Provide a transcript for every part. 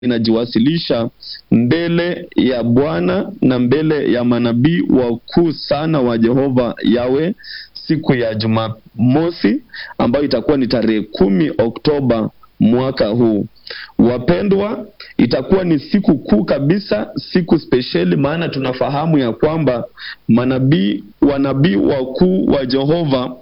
inajiwasilisha mbele ya Bwana na mbele ya manabii wakuu sana wa Jehova Yawe siku ya Jumamosi ambayo itakuwa ni tarehe kumi Oktoba mwaka huu. Wapendwa, itakuwa ni siku kuu kabisa, siku spesheli, maana tunafahamu ya kwamba manabii wanabii wakuu wa Jehova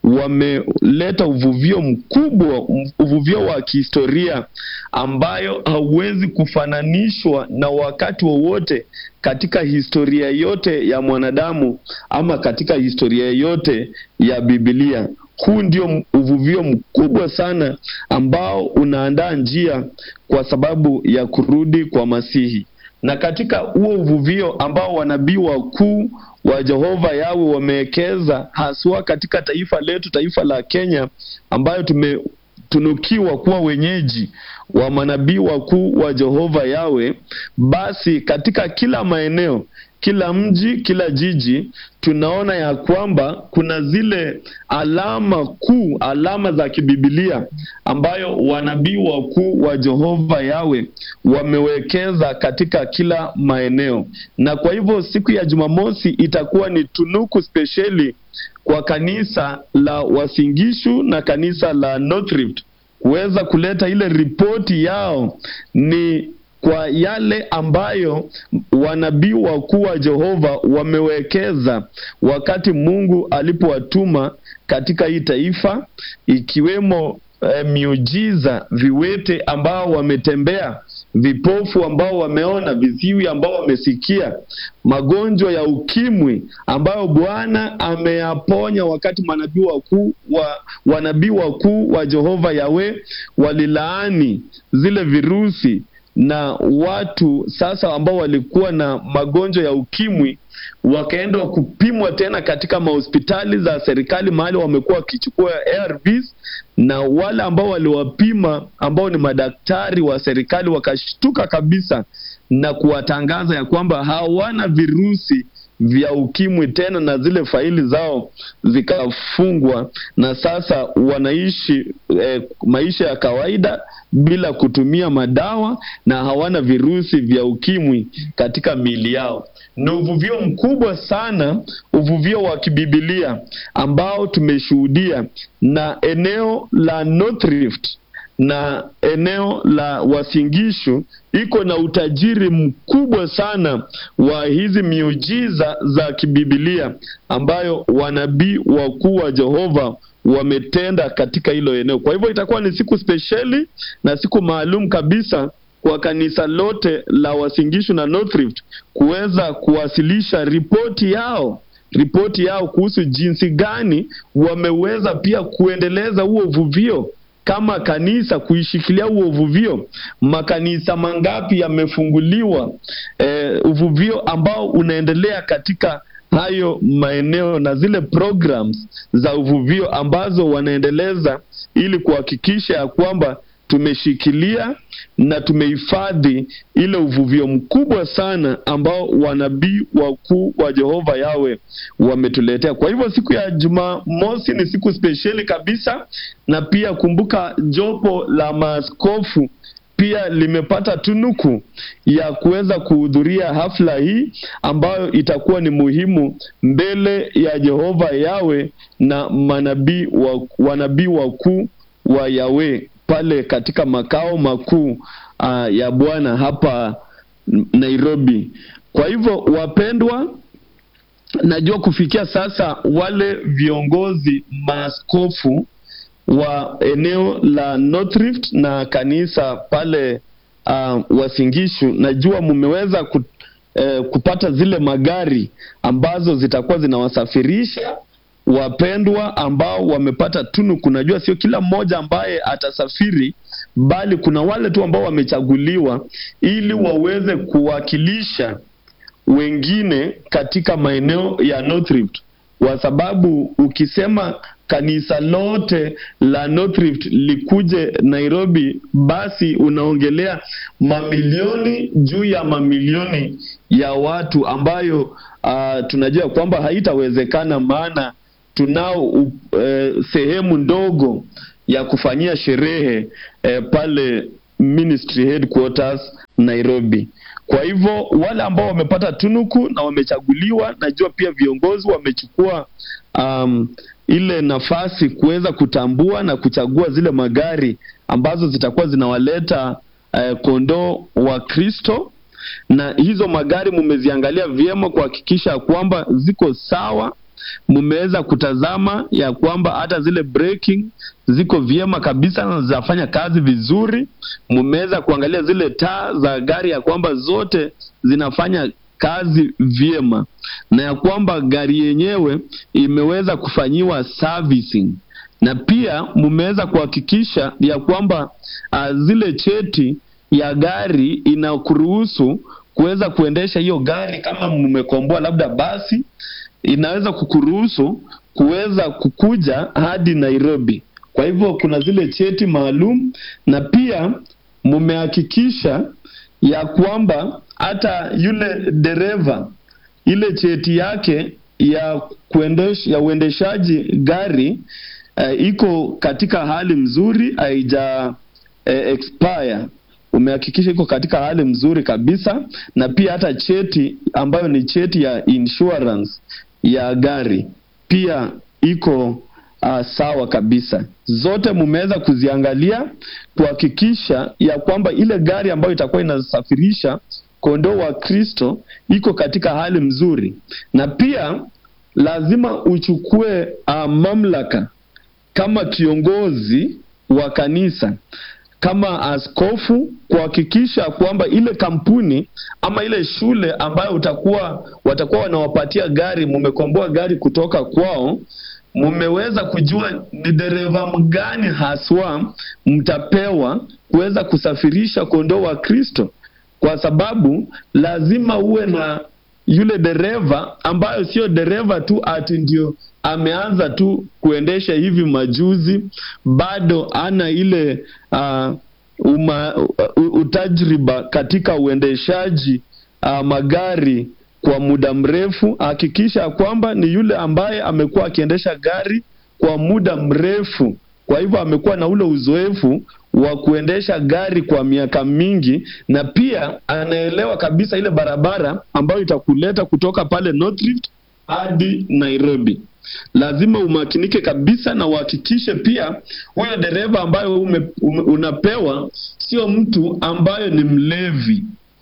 wameleta uvuvio mkubwa, uvuvio wa kihistoria ambayo hauwezi kufananishwa na wakati wowote katika historia yote ya mwanadamu ama katika historia yote ya Biblia. Huu ndio uvuvio mkubwa sana ambao unaandaa njia kwa sababu ya kurudi kwa Masihi. Na katika huo uvuvio ambao wanabii wakuu wa Jehova Yawe wamewekeza haswa katika taifa letu, taifa la Kenya, ambayo tumetunukiwa kuwa wenyeji wa manabii wakuu wa Jehova Yawe, basi katika kila maeneo kila mji, kila jiji, tunaona ya kwamba kuna zile alama kuu, alama za kibibilia ambayo wanabii wakuu wa Jehova Yawe wamewekeza katika kila maeneo. Na kwa hivyo siku ya Jumamosi itakuwa ni tunuku spesheli kwa kanisa la Wasingishu na kanisa la North Rift kuweza kuleta ile ripoti yao ni kwa yale ambayo wanabii wakuu wa Jehova wamewekeza wakati Mungu alipowatuma katika hii taifa, ikiwemo eh, miujiza, viwete ambao wametembea, vipofu ambao wameona, viziwi ambao wamesikia, magonjwa ya ukimwi ambayo Bwana ameyaponya wakati manabii wakuu wa wanabii wakuu wa Jehova Yawe walilaani zile virusi na watu sasa ambao walikuwa na magonjwa ya ukimwi wakaenda kupimwa tena katika mahospitali za serikali mahali wamekuwa wakichukua ARVs, na wale ambao waliwapima ambao ni madaktari wa serikali wakashtuka kabisa na kuwatangaza ya kwamba hawana virusi vya ukimwi tena, na zile faili zao zikafungwa, na sasa wanaishi eh, maisha ya kawaida bila kutumia madawa na hawana virusi vya ukimwi katika miili yao. Ni uvuvio mkubwa sana, uvuvio wa kibibilia ambao tumeshuhudia, na eneo la North Rift na eneo la Wasingishu iko na utajiri mkubwa sana wa hizi miujiza za kibibilia ambayo wanabii wakuu wa Jehova wametenda katika hilo eneo. Kwa hivyo itakuwa ni siku spesheli na siku maalum kabisa kwa kanisa lote la Wasingishu na North Rift kuweza kuwasilisha ripoti yao ripoti yao kuhusu jinsi gani wameweza pia kuendeleza huo uvuvio kama kanisa kuishikilia huo uvuvio. Makanisa mangapi yamefunguliwa, eh, uvuvio ambao unaendelea katika hayo maeneo na zile programs za uvuvio ambazo wanaendeleza ili kuhakikisha ya kwamba tumeshikilia na tumehifadhi ile uvuvio mkubwa sana ambao wanabii wakuu wa Jehova Yawe wametuletea. Kwa hivyo siku ya Jumamosi ni siku spesheli kabisa, na pia kumbuka, jopo la maaskofu pia limepata tunuku ya kuweza kuhudhuria hafla hii ambayo itakuwa ni muhimu mbele ya Jehova Yawe na manabii wa, wanabii wakuu wa Yawe pale katika makao makuu uh, ya Bwana hapa Nairobi. Kwa hivyo wapendwa, najua kufikia sasa wale viongozi maaskofu wa eneo la North Rift na kanisa pale uh, Wasingishu, najua mmeweza ku, eh, kupata zile magari ambazo zitakuwa zinawasafirisha wapendwa ambao wamepata tunuku. Najua sio kila mmoja ambaye atasafiri, bali kuna wale tu ambao wamechaguliwa ili waweze kuwakilisha wengine katika maeneo ya North Rift, kwa sababu ukisema kanisa lote la North Rift likuje Nairobi, basi unaongelea mamilioni juu ya mamilioni ya watu ambayo uh, tunajua kwamba haitawezekana maana tunao uh, sehemu ndogo ya kufanyia sherehe eh, pale Ministry Headquarters Nairobi. Kwa hivyo wale ambao wamepata tunuku na wamechaguliwa, najua pia viongozi wamechukua um, ile nafasi kuweza kutambua na kuchagua zile magari ambazo zitakuwa zinawaleta uh, kondoo wa Kristo, na hizo magari mumeziangalia vyema kuhakikisha kwamba ziko sawa mmeweza kutazama ya kwamba hata zile braking ziko vyema kabisa na zinafanya kazi vizuri. Mmeweza kuangalia zile taa za gari ya kwamba zote zinafanya kazi vyema, na ya kwamba gari yenyewe imeweza kufanyiwa servicing, na pia mmeweza kuhakikisha ya kwamba uh, zile cheti ya gari inakuruhusu kuweza kuendesha hiyo gari kama mmekomboa labda basi inaweza kukuruhusu kuweza kukuja hadi Nairobi. Kwa hivyo kuna zile cheti maalum, na pia mmehakikisha ya kwamba hata yule dereva ile cheti yake ya kuendesha ya uendeshaji gari uh, iko katika hali mzuri, haija uh, expire umehakikisha iko katika hali mzuri kabisa, na pia hata cheti ambayo ni cheti ya insurance ya gari pia iko uh, sawa kabisa. Zote mumeweza kuziangalia kuhakikisha ya kwamba ile gari ambayo itakuwa inasafirisha kondoo wa Kristo iko katika hali mzuri, na pia lazima uchukue uh, mamlaka kama kiongozi wa kanisa kama askofu kuhakikisha kwamba ile kampuni ama ile shule ambayo utakuwa watakuwa wanawapatia gari, mumekomboa gari kutoka kwao, mumeweza kujua ni dereva mgani haswa mtapewa kuweza kusafirisha kondoo wa Kristo, kwa sababu lazima uwe na yule dereva ambayo sio dereva tu ati ndio ameanza tu kuendesha hivi majuzi, bado ana ile uh, uma, uh, utajriba katika uendeshaji uh, magari kwa muda mrefu. Hakikisha kwamba ni yule ambaye amekuwa akiendesha gari kwa muda mrefu, kwa hivyo amekuwa na ule uzoefu wa kuendesha gari kwa miaka mingi, na pia anaelewa kabisa ile barabara ambayo itakuleta kutoka pale North Rift hadi Nairobi. Lazima umakinike kabisa na uhakikishe pia huyo dereva ambayo ume, ume, unapewa sio mtu ambayo ni mlevi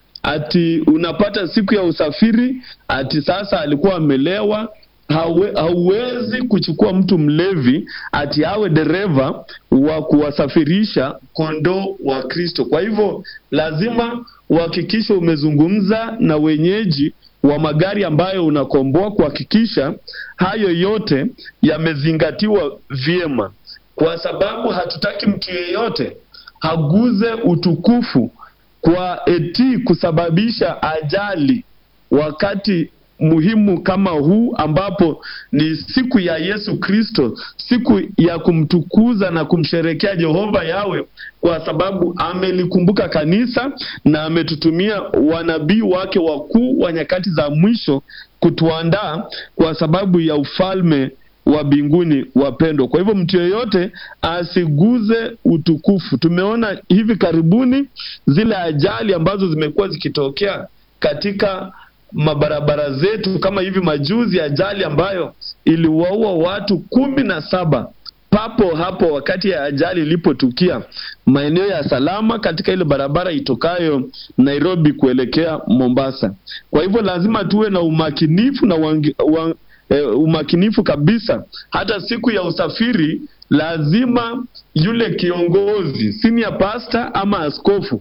ati unapata siku ya usafiri ati sasa alikuwa amelewa. Hawe, hauwezi kuchukua mtu mlevi ati awe dereva wa kuwasafirisha kondoo wa Kristo. Kwa hivyo lazima uhakikishe umezungumza na wenyeji wa magari ambayo unakomboa kuhakikisha hayo yote yamezingatiwa vyema, kwa sababu hatutaki mtu yeyote haguze utukufu kwa eti kusababisha ajali wakati muhimu kama huu ambapo ni siku ya Yesu Kristo, siku ya kumtukuza na kumsherekea Jehova Yawe, kwa sababu amelikumbuka kanisa na ametutumia wanabii wake wakuu wa nyakati za mwisho kutuandaa kwa sababu ya ufalme wa mbinguni wapendwa. Kwa hivyo mtu yeyote asiguze utukufu. Tumeona hivi karibuni zile ajali ambazo zimekuwa zikitokea katika mabarabara zetu, kama hivi majuzi, ajali ambayo iliwaua watu kumi na saba papo hapo wakati ya ajali ilipotukia maeneo ya Salama katika ile barabara itokayo Nairobi kuelekea Mombasa. Kwa hivyo lazima tuwe na umakinifu na wangi, wang, eh, umakinifu kabisa. Hata siku ya usafiri lazima yule kiongozi senior pastor ama askofu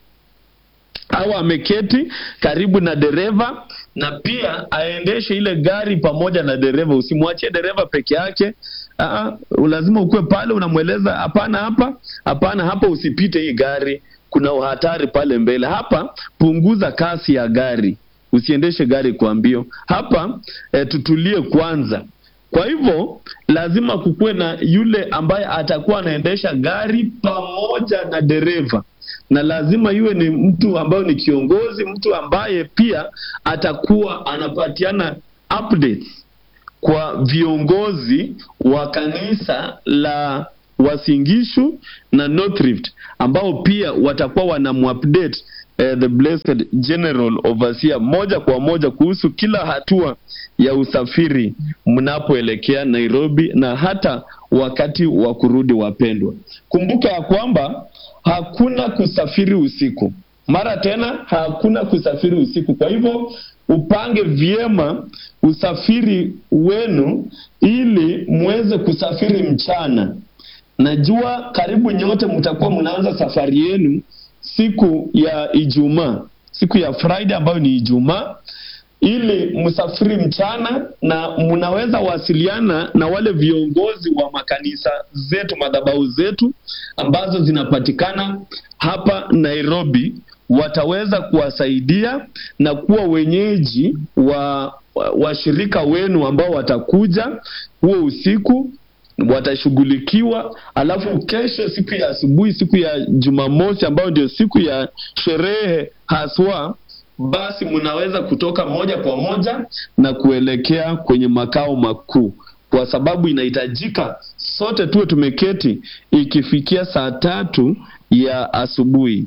au ameketi karibu na dereva na pia aendeshe ile gari pamoja na dereva. Usimwachie dereva peke yake. Aa, lazima ukuwe pale unamweleza, hapana, hapa hapana, hapa usipite hii gari, kuna uhatari pale mbele. Hapa punguza kasi ya gari, usiendeshe gari kwa mbio. Hapa e, tutulie kwanza. Kwa hivyo lazima kukuwe na yule ambaye atakuwa anaendesha gari pamoja na dereva na lazima iwe ni mtu ambaye ni kiongozi, mtu ambaye pia atakuwa anapatiana updates kwa viongozi wa kanisa la Wasingishu na North Rift ambao pia watakuwa wanamuupdate eh, the blessed general overseer moja kwa moja kuhusu kila hatua ya usafiri mnapoelekea Nairobi na hata wakati wa kurudi. Wapendwa, kumbuka ya kwamba hakuna kusafiri usiku, mara tena hakuna kusafiri usiku. Kwa hivyo upange vyema usafiri wenu ili muweze kusafiri mchana. Najua karibu nyote mtakuwa mnaanza safari yenu siku ya Ijumaa, siku ya Friday ambayo ni Ijumaa, ili msafiri mchana, na mnaweza wasiliana na wale viongozi wa makanisa zetu, madhabahu zetu ambazo zinapatikana hapa Nairobi, wataweza kuwasaidia na kuwa wenyeji wa washirika wenu ambao watakuja huo usiku watashughulikiwa. Alafu kesho, siku ya asubuhi, siku ya Jumamosi ambayo ndio siku ya sherehe haswa, basi mnaweza kutoka moja kwa moja na kuelekea kwenye makao makuu, kwa sababu inahitajika sote tuwe tumeketi ikifikia saa tatu ya asubuhi.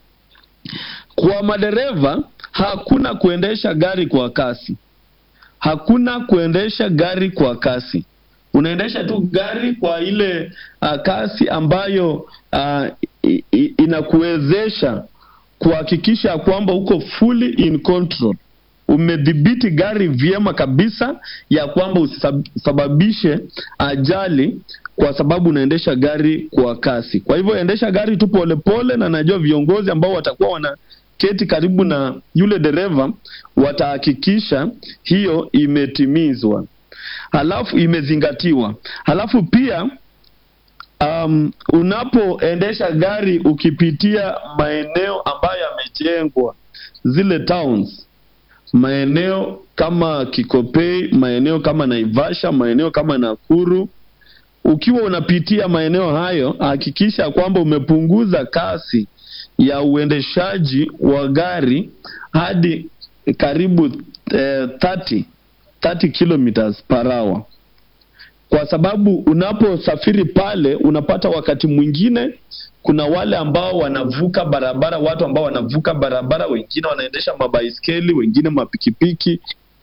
Kwa madereva, hakuna kuendesha gari kwa kasi, hakuna kuendesha gari kwa kasi unaendesha tu gari kwa ile uh, kasi ambayo uh, inakuwezesha kuhakikisha kwamba uko fully in control, umedhibiti gari vyema kabisa, ya kwamba usisababishe ajali kwa sababu unaendesha gari kwa kasi. Kwa hivyo endesha gari tu polepole, na najua viongozi ambao watakuwa wanaketi karibu na yule dereva watahakikisha hiyo imetimizwa halafu imezingatiwa. Halafu pia um, unapoendesha gari ukipitia maeneo ambayo yamejengwa, zile towns, maeneo kama Kikopei, maeneo kama Naivasha, maeneo kama Nakuru, ukiwa unapitia maeneo hayo, hakikisha kwamba umepunguza kasi ya uendeshaji wa gari hadi karibu eh, 30 30 kilometers per hour, kwa sababu unaposafiri pale unapata wakati mwingine kuna wale ambao wanavuka barabara, watu ambao wanavuka barabara, wengine wanaendesha mabaiskeli, wengine mapikipiki,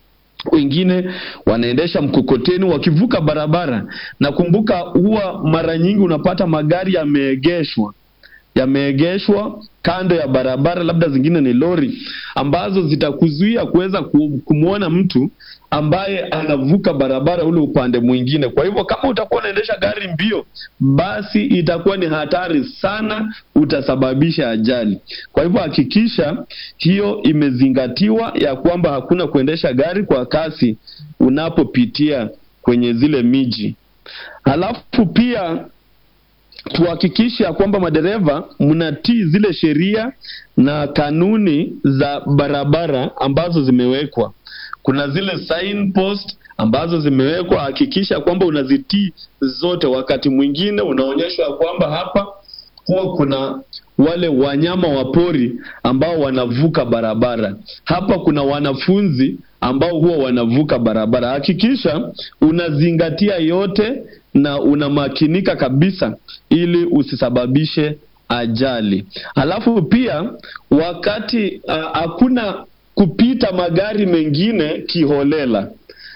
wengine wanaendesha mkokoteni wakivuka barabara. Na kumbuka, huwa mara nyingi unapata magari yameegeshwa yameegeshwa kando ya barabara, labda zingine ni lori ambazo zitakuzuia kuweza kumwona mtu ambaye anavuka barabara ule upande mwingine. Kwa hivyo kama utakuwa unaendesha gari mbio, basi itakuwa ni hatari sana, utasababisha ajali. Kwa hivyo hakikisha hiyo imezingatiwa, ya kwamba hakuna kuendesha gari kwa kasi unapopitia kwenye zile miji. Halafu pia tuhakikishe ya kwamba madereva mnatii zile sheria na kanuni za barabara ambazo zimewekwa. Kuna zile signpost ambazo zimewekwa, hakikisha kwamba unazitii zote. Wakati mwingine unaonyeshwa kwamba hapa huwa kuna wale wanyama wa pori ambao wanavuka barabara, hapa kuna wanafunzi ambao huwa wanavuka barabara. Hakikisha unazingatia yote na unamakinika kabisa ili usisababishe ajali. Halafu pia wakati hakuna uh, kupita magari mengine kiholela,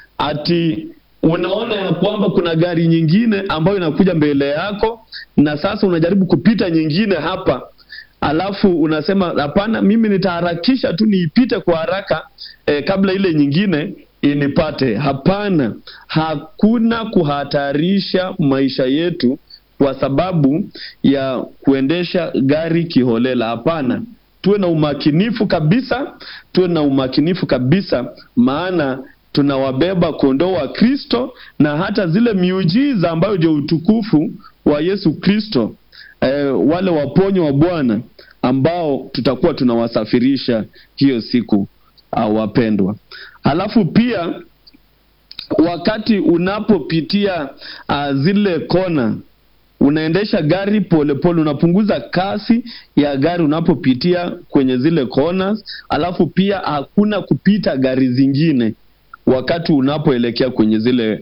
ati unaona ya kwamba kuna gari nyingine ambayo inakuja mbele yako na sasa unajaribu kupita nyingine hapa, alafu unasema hapana, mimi nitaharakisha tu niipite kwa haraka eh, kabla ile nyingine inipate. Hapana, hakuna kuhatarisha maisha yetu kwa sababu ya kuendesha gari kiholela. Hapana, tuwe na umakinifu kabisa, tuwe na umakinifu kabisa, maana tunawabeba kondoo wa Kristo na hata zile miujiza ambayo ndio utukufu wa Yesu Kristo, eh, wale waponyo wa Bwana ambao tutakuwa tunawasafirisha hiyo siku, uh, wapendwa. Halafu pia wakati unapopitia uh, zile kona unaendesha gari polepole pole, unapunguza kasi ya gari unapopitia kwenye zile corners. Alafu pia hakuna kupita gari zingine wakati unapoelekea kwenye zile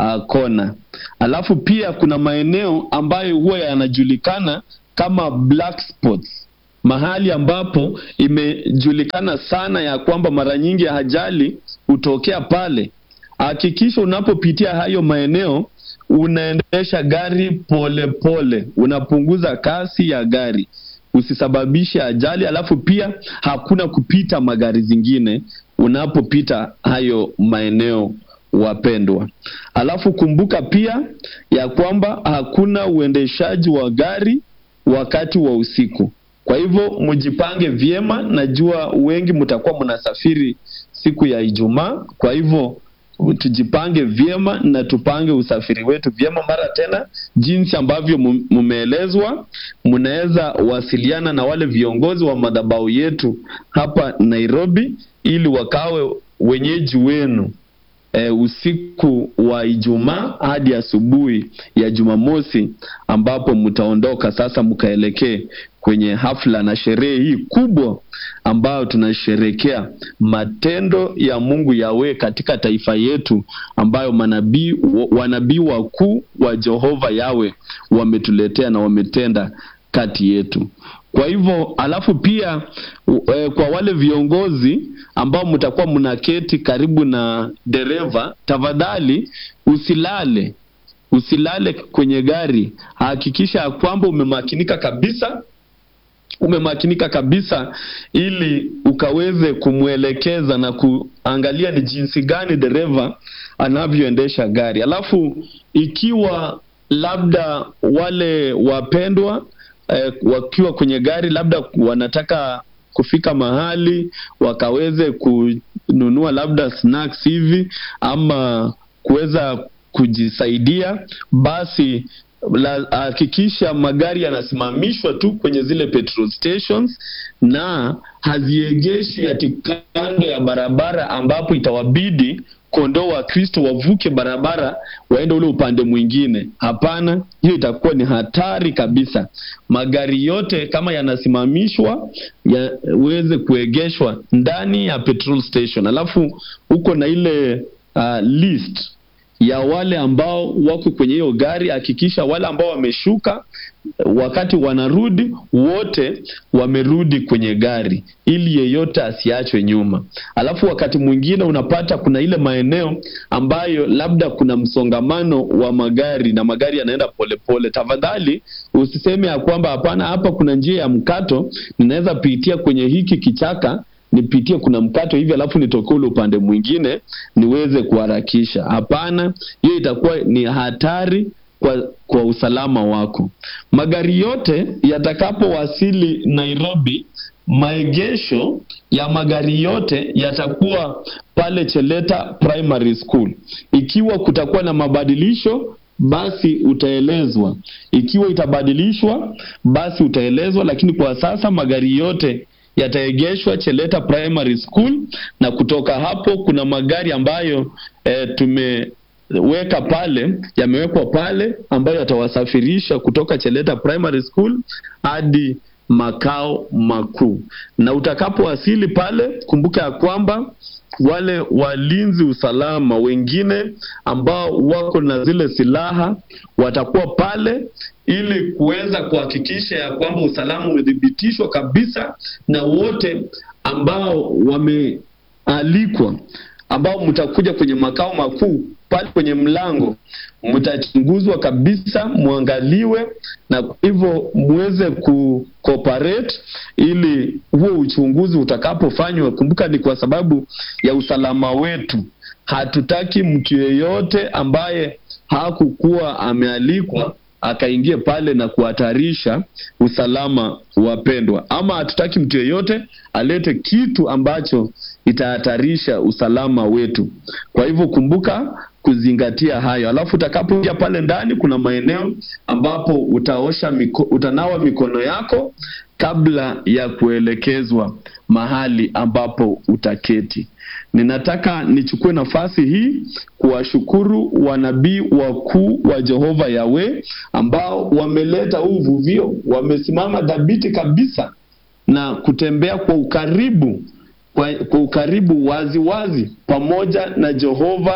uh, kona. Alafu pia kuna maeneo ambayo huwa yanajulikana kama black spots, mahali ambapo imejulikana sana ya kwamba mara nyingi ajali hutokea pale. Hakikisha unapopitia hayo maeneo unaendesha gari polepole pole. Unapunguza kasi ya gari usisababishe ajali. Alafu pia hakuna kupita magari zingine unapopita hayo maeneo wapendwa. Alafu kumbuka pia ya kwamba hakuna uendeshaji wa gari wakati wa usiku. Kwa hivyo mjipange vyema, najua wengi mtakuwa mnasafiri siku ya Ijumaa, kwa hivyo tujipange vyema na tupange usafiri wetu vyema. Mara tena, jinsi ambavyo mumeelezwa, mnaweza wasiliana na wale viongozi wa madhabahu yetu hapa Nairobi ili wakawe wenyeji wenu e, usiku wa Ijumaa hadi asubuhi ya Jumamosi, ambapo mtaondoka sasa mkaelekee kwenye hafla na sherehe hii kubwa ambayo tunasherekea matendo ya Mungu Yawe katika taifa yetu, ambayo manabii wanabii wakuu wa Jehova Yawe wametuletea na wametenda kati yetu. Kwa hivyo, alafu pia e, kwa wale viongozi ambao mtakuwa mnaketi karibu na dereva, tafadhali usilale, usilale kwenye gari. Hakikisha ya kwamba umemakinika kabisa umemakinika kabisa ili ukaweze kumwelekeza na kuangalia ni jinsi gani dereva anavyoendesha gari. Alafu ikiwa labda wale wapendwa eh, wakiwa kwenye gari labda wanataka kufika mahali wakaweze kununua labda snacks hivi ama kuweza kujisaidia, basi hakikisha magari yanasimamishwa tu kwenye zile petrol stations na haziegeshi ati kando ya barabara, ambapo itawabidi kondoo wa Kristo wavuke barabara waende ule upande mwingine. Hapana, hiyo itakuwa ni hatari kabisa. Magari yote kama yanasimamishwa yaweze kuegeshwa ndani ya petrol station, alafu uko na ile uh, list ya wale ambao wako kwenye hiyo gari. Hakikisha wale ambao wameshuka, wakati wanarudi wote wamerudi kwenye gari, ili yeyote asiachwe nyuma. Alafu wakati mwingine unapata kuna ile maeneo ambayo labda kuna msongamano wa magari na magari yanaenda polepole. Tafadhali usiseme ya kwamba hapana, hapa kuna njia ya mkato, ninaweza pitia kwenye hiki kichaka nipitie kuna mkato hivi alafu nitoke ule upande mwingine niweze kuharakisha. Hapana, hiyo itakuwa ni hatari kwa, kwa usalama wako. Magari yote yatakapowasili Nairobi, maegesho ya magari yote yatakuwa pale Cheleta Primary School. Ikiwa kutakuwa na mabadilisho basi utaelezwa. Ikiwa itabadilishwa basi utaelezwa, lakini kwa sasa magari yote yataegeshwa Cheleta Primary School, na kutoka hapo kuna magari ambayo e, tumeweka pale, yamewekwa pale ambayo yatawasafirisha kutoka Cheleta Primary School hadi makao makuu. Na utakapowasili pale, kumbuka ya kwamba wale walinzi usalama wengine ambao wako na zile silaha watakuwa pale ili kuweza kuhakikisha ya kwamba usalama umethibitishwa kabisa, na wote ambao wamealikwa, ambao mtakuja kwenye makao makuu pale kwenye mlango, mtachunguzwa kabisa, mwangaliwe, na kwa hivyo muweze ku cooperate ili huo uchunguzi utakapofanywa. Kumbuka ni kwa sababu ya usalama wetu. Hatutaki mtu yeyote ambaye hakukuwa amealikwa akaingie pale na kuhatarisha usalama wapendwa, ama hatutaki mtu yeyote alete kitu ambacho itahatarisha usalama wetu. Kwa hivyo kumbuka kuzingatia hayo. Alafu utakapoingia pale ndani, kuna maeneo ambapo utaosha miko, utanawa mikono yako kabla ya kuelekezwa mahali ambapo utaketi. Ninataka nichukue nafasi hii kuwashukuru wanabii wakuu wa Jehova Yawe ambao wameleta huu uvuvio, wamesimama dhabiti kabisa na kutembea kwa ukaribu kwa, kwa ukaribu wazi wazi pamoja na Jehova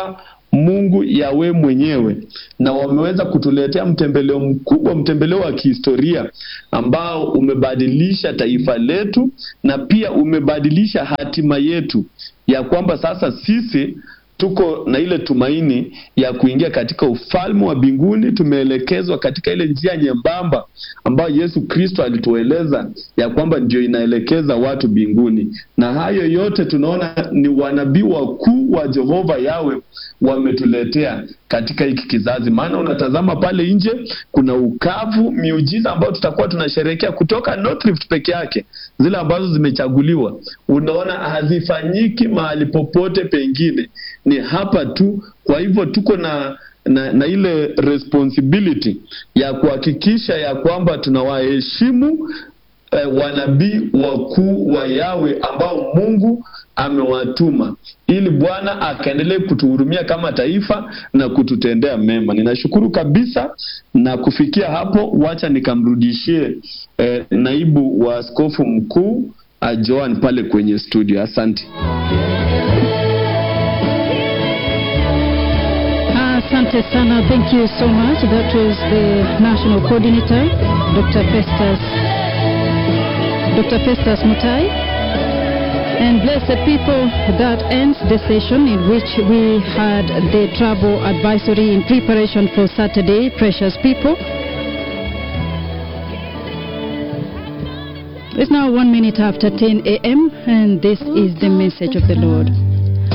Mungu Yawe mwenyewe, na wameweza kutuletea mtembeleo mkubwa, mtembeleo wa kihistoria ambao umebadilisha taifa letu na pia umebadilisha hatima yetu, ya kwamba sasa sisi tuko na ile tumaini ya kuingia katika ufalme wa mbinguni. Tumeelekezwa katika ile njia nyembamba ambayo Yesu Kristo alitueleza ya kwamba ndio inaelekeza watu mbinguni, na hayo yote tunaona ni wanabii wakuu wa Jehova Yawe wametuletea katika hiki kizazi. Maana unatazama pale nje kuna ukavu, miujiza ambayo tutakuwa tunasherehekea kutoka North Rift peke yake, zile ambazo zimechaguliwa, unaona hazifanyiki mahali popote pengine, ni hapa tu. Kwa hivyo tuko na na, na ile responsibility ya kuhakikisha ya kwamba tunawaheshimu eh, wanabii wakuu wa Yawe ambao Mungu amewatuma ili Bwana akaendelee kutuhurumia kama taifa na kututendea mema. Ninashukuru kabisa, na kufikia hapo, wacha nikamrudishie eh, naibu wa askofu mkuu Joan pale kwenye studio. Asante. Asante sana. Thank you so much. That was the national coordinator, Dr. Festus, Dr. Festus Mutai. And blessed people, that ends the session in which we had the travel advisory in preparation for Saturday. Precious people. It's now one minute after 10 a.m., and this is the message of the Lord.